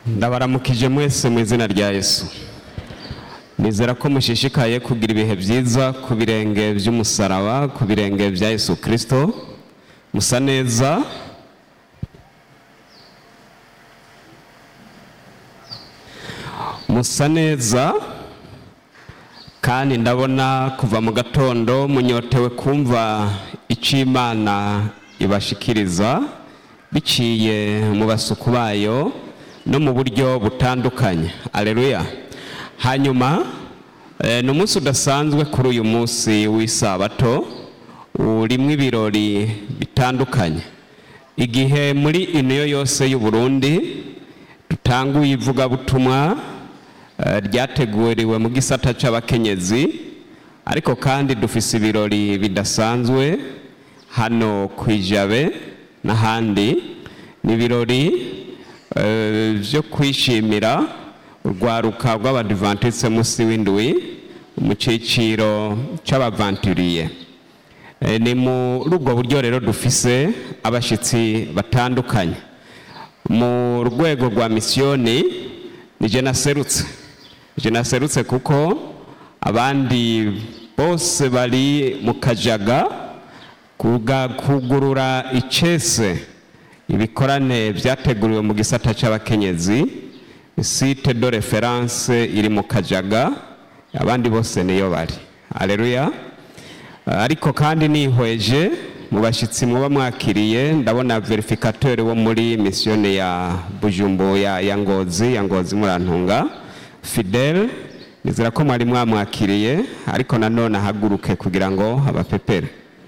ndabaramukije mwese mu izina rya yesu nizera ko mushishikaye kugira ibihe byiza ku birenge by'umusaraba ku birenge bya yesu kirisito musa neza musa neza kandi ndabona kuva mu gatondo munyotewe kumva icyo imana ibashikiriza biciye mu basuku bayo no mu buryo butandukanye aleluya hanyuma eh, ni umunsi udasanzwe kuri uyu munsi w'isabato urimo ibirori bitandukanye igihe muri iniyo yose y'u Burundi dutanguye ivugabutumwa eh, ryateguriwe mu gisata c'abakenyezi ariko kandi dufise ibirori bidasanzwe hano ku ijabe n'ahandi ni ibirori eh, byo kwishimira urwaruka rw'abadivantise munsi w'indwi mu cyiciro cy'abavanturiye Eh, ni muri ubwo buryo rero dufise abashyitsi batandukanye mu rwego rwa misiyoni ni je naserutse je naserutse kuko abandi bose bari mu kajaga kuga kugurura icese ibikorane byateguriwe mu gisata cy'abakenyezi site de reference iri mu kajaga abandi bose niyo bari aleluya ariko kandi nihweje mu bashyitsi muba mwakiriye ndabona verificateur wo muri misiyoni ya bujumbu ya, ya ngozi ya ngozi murantunga fidel nizera ko mwari mwamwakiriye ariko nanone ahaguruke kugira ngo abapepere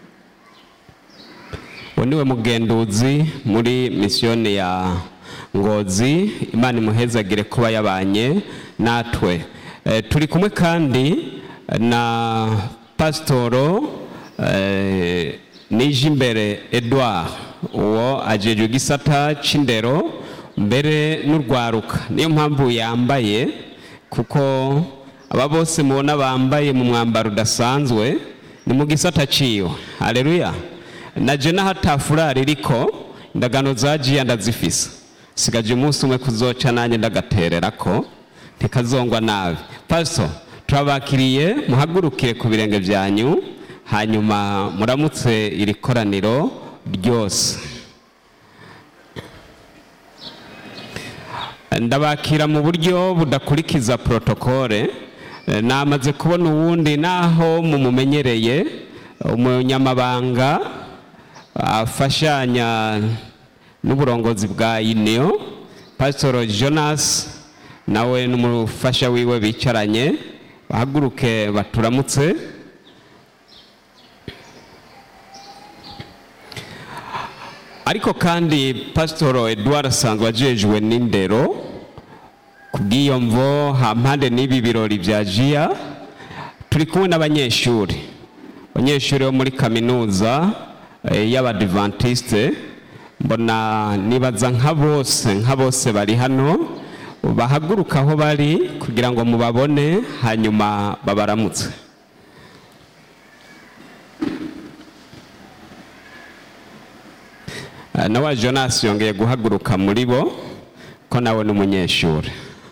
uwo niwe mugenduzi muri misiyoni ya ngozi imana imuhezagire kuba yabanye natwe e, turi kumwe kandi na pasitoro e, nijimbere edouard uwo ajejwe igisata c'indero mbere n'urwaruka niyo mpamvu yambaye kuko aba bose mubona bambaye mu mwambaro udasanzwe ni mu gisata ciwe haleluya naje n'ahatafurari iriko indagano zagiye ndazifise sigaje umunsi umwe kuzoca nanjye ndagatererako ntikazongwa nabi pasito turabakiriye muhagurukire ku birenge byanyu hanyuma muramutse iri koraniro ryose ndabakira mu buryo budakurikiza protokole namaze kubona uwundi naho mumumenyereye umunyamabanga afashanya n'uburongozi bwa iniyo pasitoro jonas nawe n'umufasha wiwe bicaranye bahaguruke baturamutse ariko kandi pasitoro eduard asanzwe ajejwe n'indero ku bw'iyo mvo hampande n'ibi birori bya jiya turi kumwe n'abanyeshuri abanyeshuri bo muri kaminuza y'abadivantisite mbona nibaza nka bose nka bose bari hano bahaguruka aho bari kugira ngo mubabone hanyuma babaramutse nawe jonas yongeye guhaguruka muri bo ko nawe ni umunyeshuri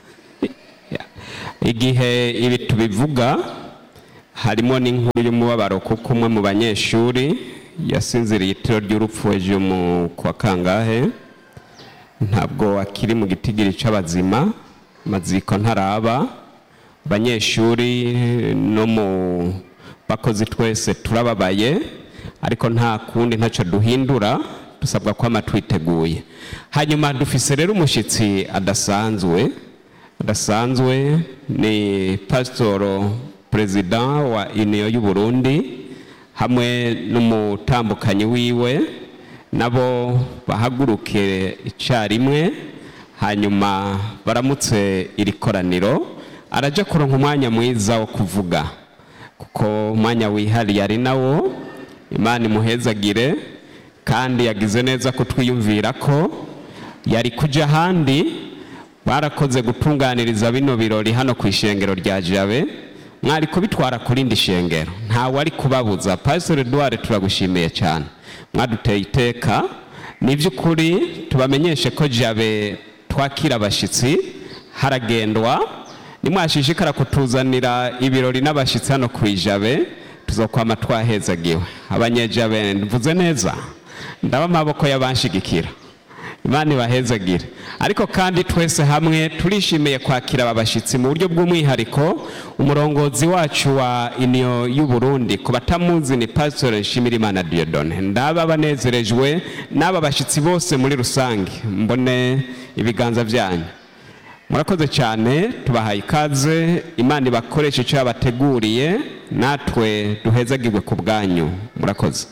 igihe ibi tubivuga harimo n'inkuru y'umubabaro kuko umwe mu banyeshuri yasinziriye itiro ry'urupfu ejo mu kwa kangahe ntabwo akiri mu gitigiri cy'abazima maziko ntaraba abanyeshuri no mu bakozi twese turababaye ariko nta kundi ntacyo duhindura dusabwa kwama twiteguye hanyuma dufise rero umushyitsi adasanzwe adasanzwe ni pasitoro perezida wa iniyo y'u Burundi hamwe n'umutambukanyi wiwe nabo bahaguruke icyarimwe hanyuma baramutse iri koraniro arajya kuronka umwanya mwiza wo kuvuga kuko umwanya wihariye ari nawo imana imuhezagire kandi yagize neza kutwiyumvira ko yari kujya ahandi barakoze gutunganiriza bino birori hano ku ishengero rya jabe mwari kubitwara ku rindi shengero ntawe ari kubabuza pasiteri eduard turagushimiye cyane mwaduteye iteka ni by'ukuri tubamenyeshe ko jabe twakira abashyitsi haragendwa nimwashishikara kutuzanira ibirori n'abashyitsi hano ku ijabe tuzokwama twahezagiwe abanyejabe mvuze neza ndaba amaboko y'abanshigikira imana ibahezagire ariko kandi twese hamwe turishimiye kwakira aba bashyitsi mu buryo bw'umwihariko umurongozi wacu wa iniyo y'u Burundi ku batamuzi ni pasitore nshimirimana diyodone ndaba banezerejwe n'aba bashyitsi bose muri rusange mbone ibiganza byanyu murakoze cyane tubahaye ikaze imana ibakoresha icyo yabateguriye natwe duhezagirwe ku bwanyu murakoze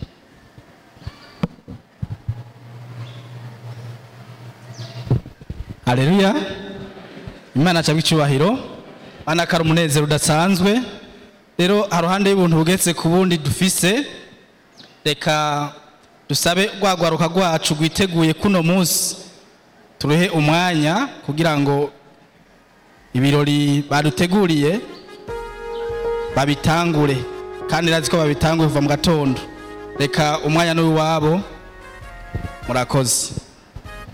Haleluya. Imana acabwa icyubahiro. Anakara umunezero udasanzwe. Rero haruhande y'ubuntu bugetse ku bundi dufise reka dusabe rwagwaruka rwacu rwiteguye kuno munsi turuhe umwanya kugira ngo ibirori baduteguriye babitangure kandi razi ko babitanguye kuva mu gatondo reka umwanya n'uwabo murakoze